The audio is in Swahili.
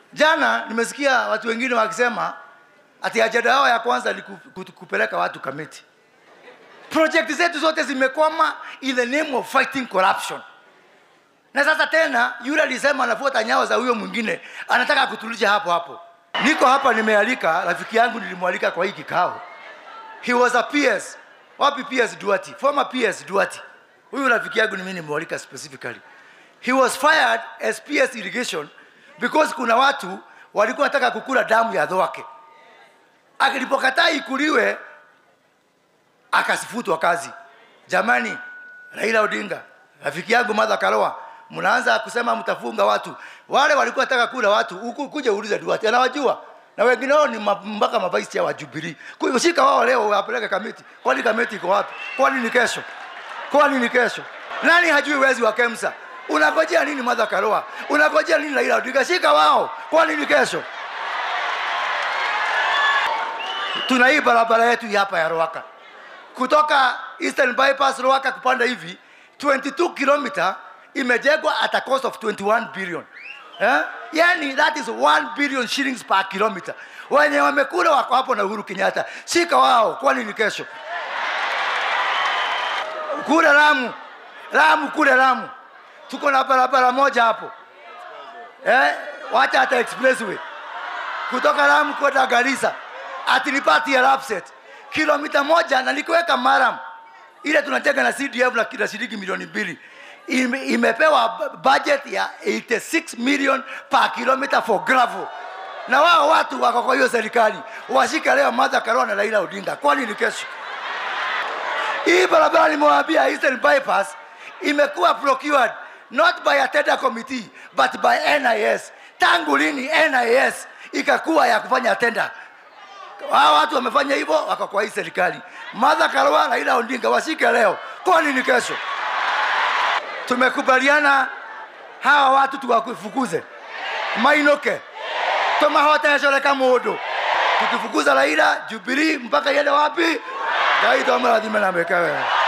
Jana nimesikia watu wengine wakisema ati ajenda yao ya kwanza ni ku- ku- kupeleka watu Kamiti. Project zetu zote zimekwama in the name of fighting corruption. Na sasa tena yule alisema anafuata nyayo za huyo mwingine, anataka kutulisha hapo hapo. Niko hapa nimealika rafiki yangu, nilimwalika kwa hii kikao. He was a PS. Wapi PS Duati? Former PS Duati. Huyu rafiki yangu ni mimi nimemwalika specifically. He was fired as PS irrigation because kuna watu walikuwa wanataka kukula damu ya dhwake. Akilipokataa ikuliwe akasifutwa kazi. Jamani, Raila Odinga, rafiki yangu Martha Karua, mnaanza kusema mtafunga watu. Wale walikuwa wanataka kula watu, huku kuja uulize Duarte, anawajua na wengine wao ni ma- mpaka mabaisi ya wajubilee. Kwa hiyo shika wao leo wapeleke kamiti. Kwani kamiti iko wapi? Kwani ni kesho? Kwani ni kesho? Nani hajui wezi wa Kemsa? Unangojea nini Martha Karua? Unangojea nini Raila Odinga? Shika wao. Kwani ni kesho? Tuna hii barabara yetu hii hapa ya Ruaka kutoka Eastern Bypass Ruaka kupanda hivi 22 kilomita imejengwa at a cost of 21 billion. Eh? Yani that is 1 billion shillings per kilometer. Wenye wamekula wako hapo na Uhuru Kenyatta. Shika wao kwani ni kesho. Kule Lamu. Lamu kule Lamu. Tuko na barabara moja hapo. Eh? Wacha hata expressway kutoka Lamu kwenda Garissa atinipati ya Lapset kilomita moja na nikuweka Maram ile tunajenga na CDF na kila shilingi milioni mbili Ime, imepewa bu- budget ya 86 million per kilometer for gravel na wao watu wako kwa hiyo serikali washika leo Martha Karua na Raila Odinga, kwani ni kesho? Hii barabara nimewaambia Eastern Bypass imekuwa procured not by a tender committee but by NIS. Tangu lini NIS ikakuwa ya kufanya tender? Hao watu wamefanya hivyo, wako kwa hii serikali. Martha Karua, Raila Odinga washike leo, kwani ni kesho? Tumekubaliana hawa watu tuwafukuze mainoke tomahotesholeka mundu tukifukuza Raila Jubilee mpaka iende wapi? Ngai tomarathime na meke wega.